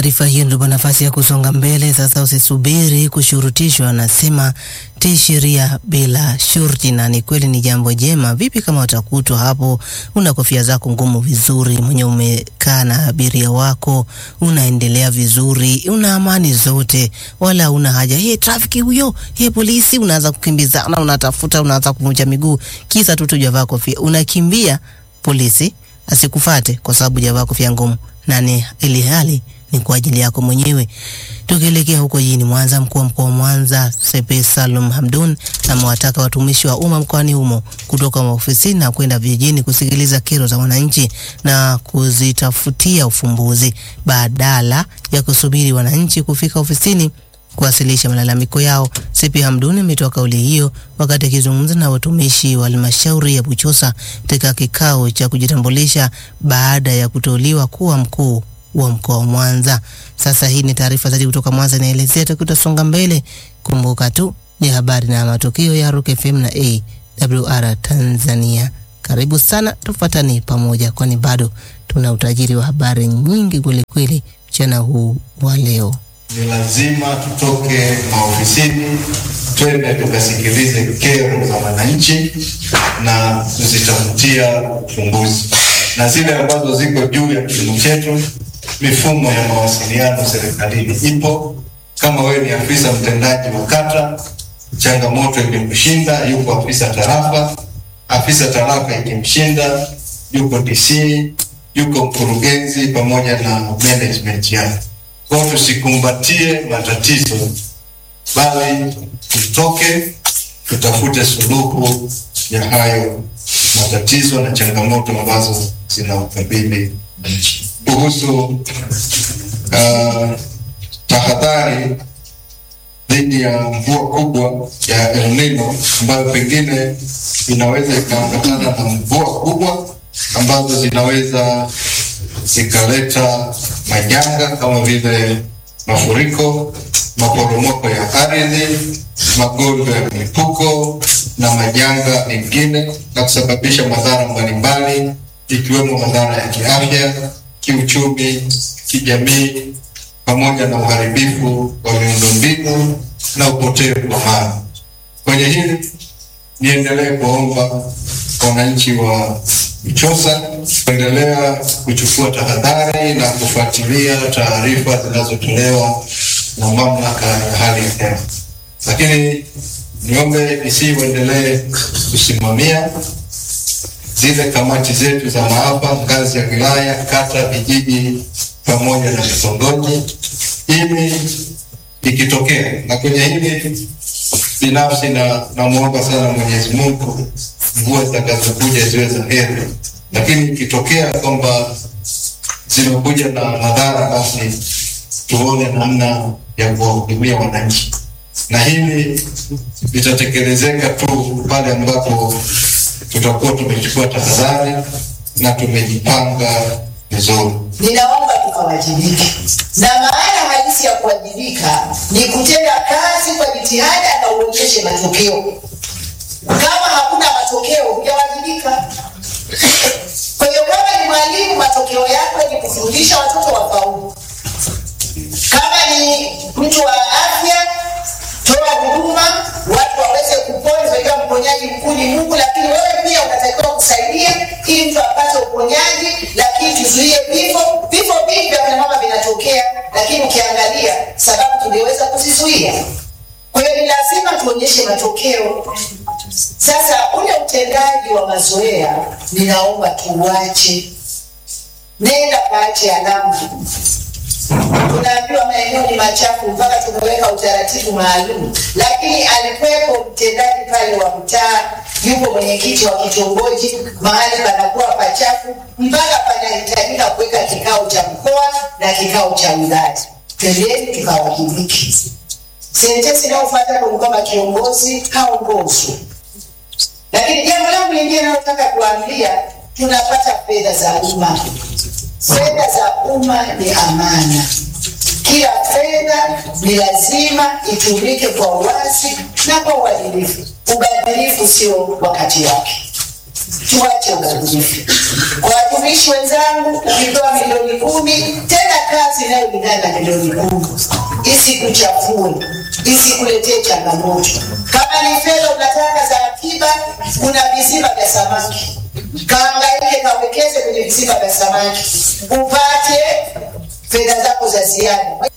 taarifa hiyo ndipo nafasi ya kusonga mbele sasa. Usisubiri kushurutishwa, anasema tii sheria bila shurti, na ni kweli ni jambo jema. Vipi kama utakutwa hapo una kofia zako ngumu vizuri, mwenye umekaa na abiria wako, unaendelea vizuri, una amani zote, wala una haja ye trafiki huyo, ye polisi, unaanza kukimbizana, unatafuta, unaanza kuvunja miguu, kisa tu tujavaa kofia, unakimbia polisi asikufate kwa sababu hujavaa kofia ngumu, na ni ili hali ni kwa ajili yako mwenyewe. Tukielekea huko jijini Mwanza, mkuu wa mkoa wa Mwanza Sepe Salum Hamdun amewataka watumishi wa umma mkoani humo kutoka maofisini na kwenda vijijini kusikiliza kero za wananchi na kuzitafutia ufumbuzi badala ya kusubiri wananchi kufika ofisini kuwasilisha malalamiko yao. Sepi Hamduni ametoa kauli hiyo wakati akizungumza na watumishi wa halmashauri ya Buchosa katika kikao cha kujitambulisha baada ya kuteuliwa kuwa mkuu wa mkoa wa Mwanza. Sasa hii ni taarifa zaidi kutoka Mwanza inaelezea, tukitasonga mbele. Kumbuka tu ni habari na matukio ya Rock FM na AWR Tanzania. Karibu sana, tufuatane pamoja, kwani bado tuna utajiri wa habari nyingi kwelikweli mchana huu wa leo. Ni lazima tutoke maofisini twende tukasikilize kero za wananchi na kuzitafutia ufumbuzi, na zile ambazo ziko juu ya kilimo chetu. Mifumo ya mawasiliano serikalini ipo. Kama wewe ni afisa mtendaji wa kata, changamoto ikimshinda, yuko afisa tarafa. Afisa tarafa ikimshinda, yuko DC, yuko mkurugenzi pamoja na management yake. Kwa tusikumbatie matatizo, bali tutoke tutafute suluhu ya hayo matatizo na changamoto ambazo zinaukabili nchi. Kuhusu uh, tahadhari dhidi ya mvua kubwa ya El Nino ambayo pengine inaweza ikaambatana na mvua kubwa ambazo zinaweza zikaleta majanga kama vile mafuriko, maporomoko ya ardhi, magonjwa ya milipuko na majanga mengine, na kusababisha madhara mbalimbali ikiwemo madhara ya kiafya, kiuchumi, kijamii, pamoja na uharibifu wa miundombinu na upotevu wa mali. Kwenye hili niendelee kuomba wananchi wa Buchosa kuendelea kuchukua tahadhari na kufuatilia taarifa zinazotolewa na mamlaka ya hali ya hewa, lakini niombe isi uendelee kusimamia zile kamati zetu za maafa ngazi ya wilaya, kata, vijiji pamoja na vitongoji, ili ikitokea na kwenye hili binafsi na namwomba sana Mwenyezi Mungu mvua zitakazokuja ziwe za heri, lakini ikitokea kwamba zimekuja na madhara, basi tuone namna ya kuwahudumia wananchi, na hili litatekelezeka tu pale ambapo tutakuwa tumechukua tahadhari na tumejipanga vizuri. Ninaomba tukawajibike, na maana halisi ya kuwajibika ni kutenda kazi kwa jitihada na uonyeshe matokeo. Kama hakuna matokeo, hujawajibika. Kwa hiyo kama ni mwalimu, matokeo yako ni kufundisha watoto wafaulu. Kama ni mtu wa afya, toa huduma, watu waweze kupona. Unajua mponyaji mkuu ni Mungu, lakini wewe pia unatakiwa kusaidia ili mtu apate uponyaji, lakini tuzuie vifo. Vifo vingi vya kina mama vinatokea, lakini ukiangalia sababu tungeweza kuzizuia. Kwa hiyo ni lazima tuonyeshe matokeo. Sasa ule utendaji wa mazoea, ninaomba tuuache, nenda kaache alama. Tunaambiwa maeneo ni machafu mpaka tumeweka utaratibu maalum, lakini alikuwepo mtendaji pale wa mtaa, yupo mwenyekiti wa kitongoji, mahali panakuwa pachafu mpaka panahitajika kuweka kikao cha mkoa na kikao cha wilaya. Twendeni tukawajibike. Sentensi inayofuata ni kwamba kiongozi haongozwi. Lakini jambo langu lingine nalotaka kuambia, tunapata fedha za umma. Fedha za umma ni amana. Kila fedha ni lazima itumike kwa uwazi na kwa uadilifu. Ubadhirifu sio wakati wake. tuache ubaguzi. Kwa watumishi wenzangu, ukipewa milioni kumi, tena kazi inayolingana na milioni kumi, isikuchafue, isikuletee changamoto. Kama ni fedha unataka za akiba, kuna visima vya samaki, kaangaike kawekeze kwenye visima vya samaki upate fedha zako za ziada.